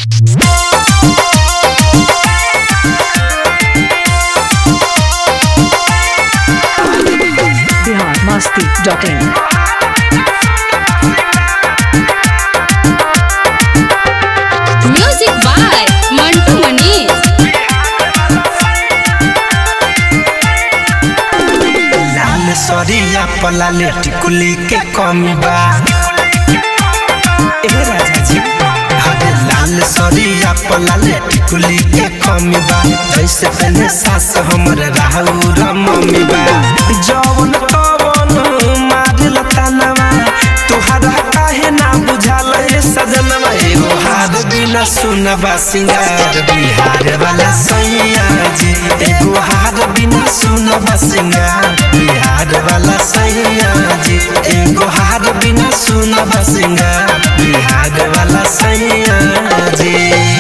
Bihar Masti dot in music by Mantu Manish लाल सरिया पलाले टिकुली के कमी बा ए राजा जी हरे लाल सरिया पलाले टिकुली के कमी बा जैसे पहले सास हमर राहु मम्मी बा जवन कवन मारिल तानवा तोहरा काहे ना बुझाल ए सजनवा एगो हार बिना सुनबा सिंगार बिहार वाला सैया जी एगो हार बिना सुनबा सिंगार बिहार वाला सैया जी एगो हार बिना सुनबा सिंगार बिहार वाला सैया जी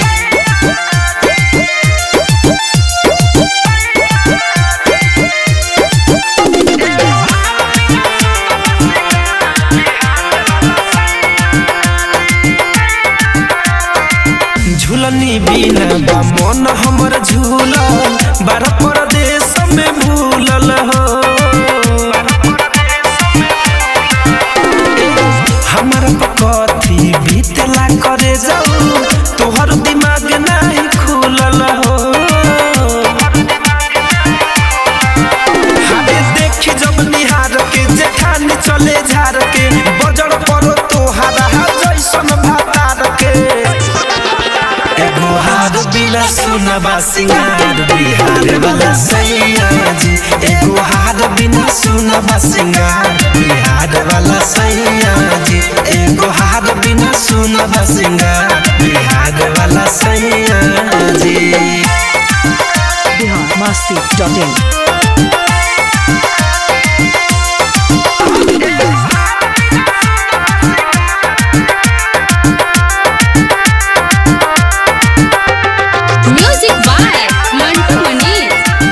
झूलनी बिना बा मन हमर झूलल बार परदेश में भूलल हो हमर कथी बीतला करे जाऊ तोहर दिमाग नहीं खुलल हो हरे देखी जब निहार के जेठानी चले झार के बजर परो तोहारा जैसन भातार के एगो हार बिना सुनबा सिंगार बिहार वाला सैया जी एगो हार बिना सुनबा सिंगार बिहार वाला सैया जी एगो हार बिना सुनबा सिंगार बिहार वाला सैया जी Bihar Masti dot in music by Mantu Manish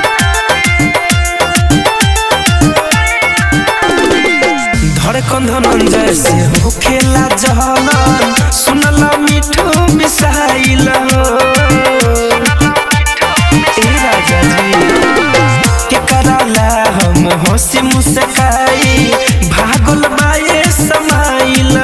Dhadkan Dhananjay से हो खेला जहलन सुनला मिठू मिसाइल ए राजा जी के कराला हम हंसी मुस्काई भागल बाए समाइल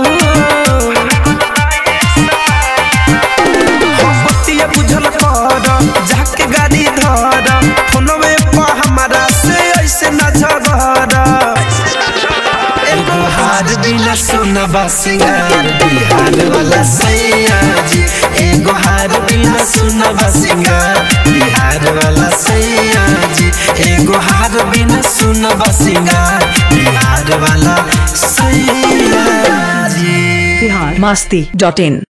बतिया बुझल कर जाके गाड़ी धर फोनवे पर हमारा से ऐसे न झगड़ एगो हार बिना सुनबा सिंगार बिहार वाला सैया जी एगो हार बिना सुनबा सिंगार बिहार वाला सैया जी एगो हार बिना सुनबा सिंगार बिहार वाला सैया जी बिहार मस्ती डॉट इन